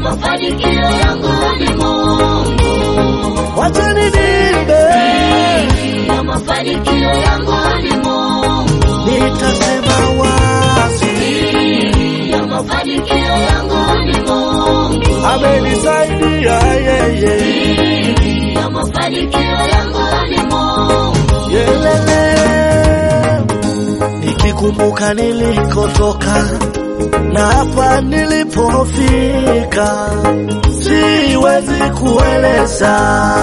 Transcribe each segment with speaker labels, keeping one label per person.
Speaker 1: mafanikio yangu ni Mungu.
Speaker 2: Wacheni nimbe,
Speaker 1: Ya mafanikio yangu ni Mungu.
Speaker 2: nitasema wazi,
Speaker 1: Ya mafanikio yangu ni Mungu.
Speaker 2: amenisaidia yeye.
Speaker 1: Ya mafanikio yangu ni Mungu.
Speaker 2: Yelele, nikikumbuka nilikotoka na hapa nilipofika, siwezi kueleza.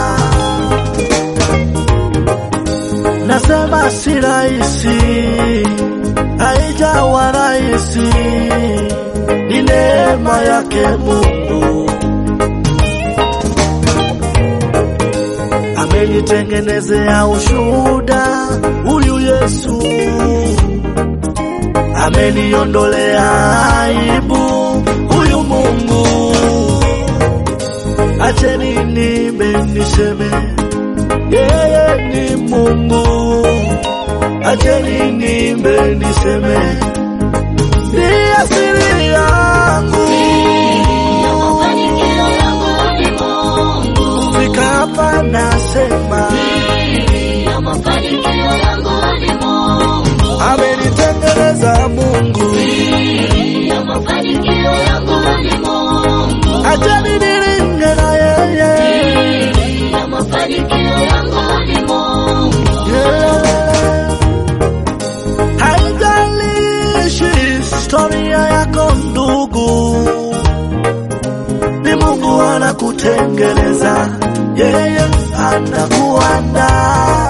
Speaker 2: Nasema si rahisi, haijawa rahisi, ni neema yake Mungu. amenitengenezea ushuhuda huyu Yesu, ameniondolea aibu huyu Mungu. Acheni nimbe niseme, yeye ni Mungu. Acheni nimbe niseme, ni asili yangu.
Speaker 1: Ya mafanikio yangu ni Mungu.
Speaker 2: Fika hapa nasema
Speaker 1: Ya mafanikio yangu ni Mungu.
Speaker 2: amenitengeneza Mungu,
Speaker 1: Ya mafanikio yangu ni Mungu.
Speaker 2: acheni nilinge na yeye.
Speaker 1: Ya mafanikio yangu ni Mungu.
Speaker 2: Yeah. Haijalishi historia yako ndugu, ni Mungu anakutengeneza, yeye anakuandaa.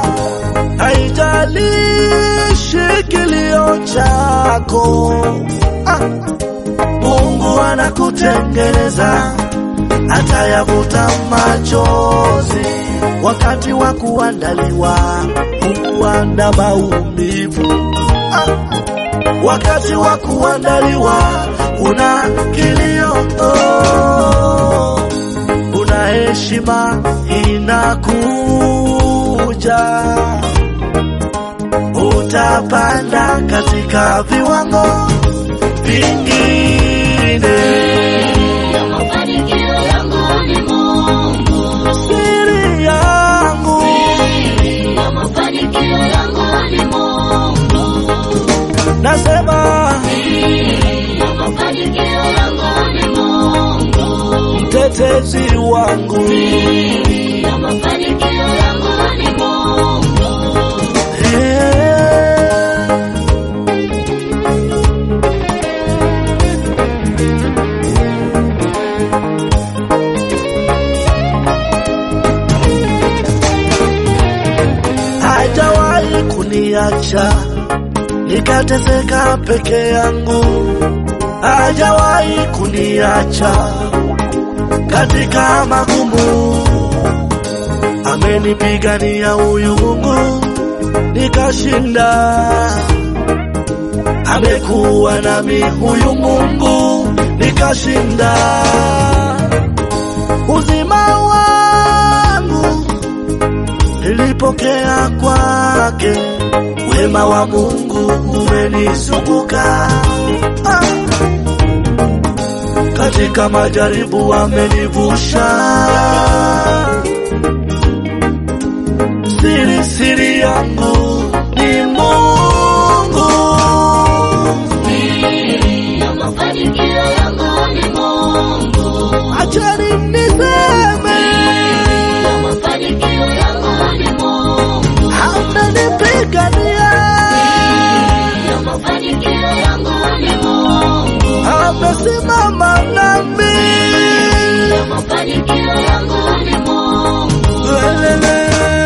Speaker 2: Haijalishi kilio chako, ah, Mungu anakutengeneza atayavuta machozi wakati wa kuandaliwa, kuanda maumivu. Ah, wakati wa kuandaliwa kuna kilio, oh, kuna heshima inakuja, utapanda katika viwango vingine.
Speaker 1: Ya mafanikio yangu ni Mungu.
Speaker 2: siri yangu
Speaker 1: Ya mafanikio yangu ni Mungu.
Speaker 2: nasema
Speaker 1: Ya mafanikio yangu ni Mungu.
Speaker 2: mtetezi wangu
Speaker 1: Ya mafanikio yangu ni Mungu.
Speaker 2: Eh. hajawahi kuniacha nikateseka peke yangu, hajawahi kuniacha katika magumu, amenipigania huyu Mungu nikashinda, amekuwa nami huyu Mungu nikashinda, uzima wangu nilipokea kwake, wema wa Mungu umenizunguka ah. Katika majaribu amenivusha, siri siri yangu ni Mungu.
Speaker 1: Ya mafanikio yangu ni Mungu.
Speaker 2: Acheni niseme,
Speaker 1: Ya mafanikio yangu ni Mungu.
Speaker 2: amenipigania,
Speaker 1: Ya mafanikio yangu ni Mungu.
Speaker 2: amesimama nami.
Speaker 1: Ya mafanikio yangu ni Mungu.
Speaker 2: Lelele.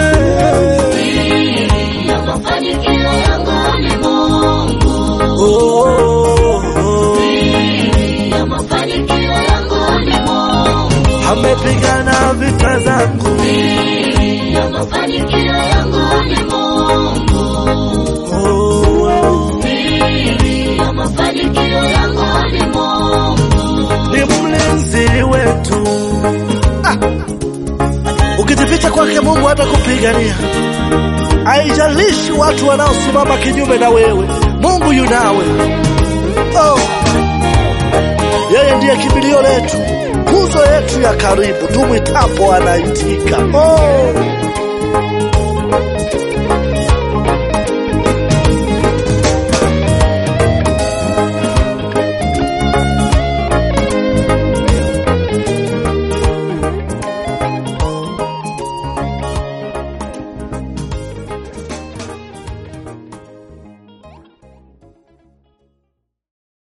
Speaker 1: Ya mafanikio yangu ni Mungu.
Speaker 2: Oh, oh, oh.
Speaker 1: Ya mafanikio yangu ni Mungu.
Speaker 2: amepigana vita zangu
Speaker 1: Ya mafanikio yangu ni Mungu.
Speaker 2: oh, oh.
Speaker 1: Ya mafanikio yangu ni Mungu.
Speaker 2: ni mlinzi wetu ah. ukijificha kwake mungu hatakupigania haijalishi watu wanaosimama kinyume na wewe mungu yunawe oh. yeye ndiye kimbilio letu nguzo yetu ya karibu, tumwitapo anaitika. Oh.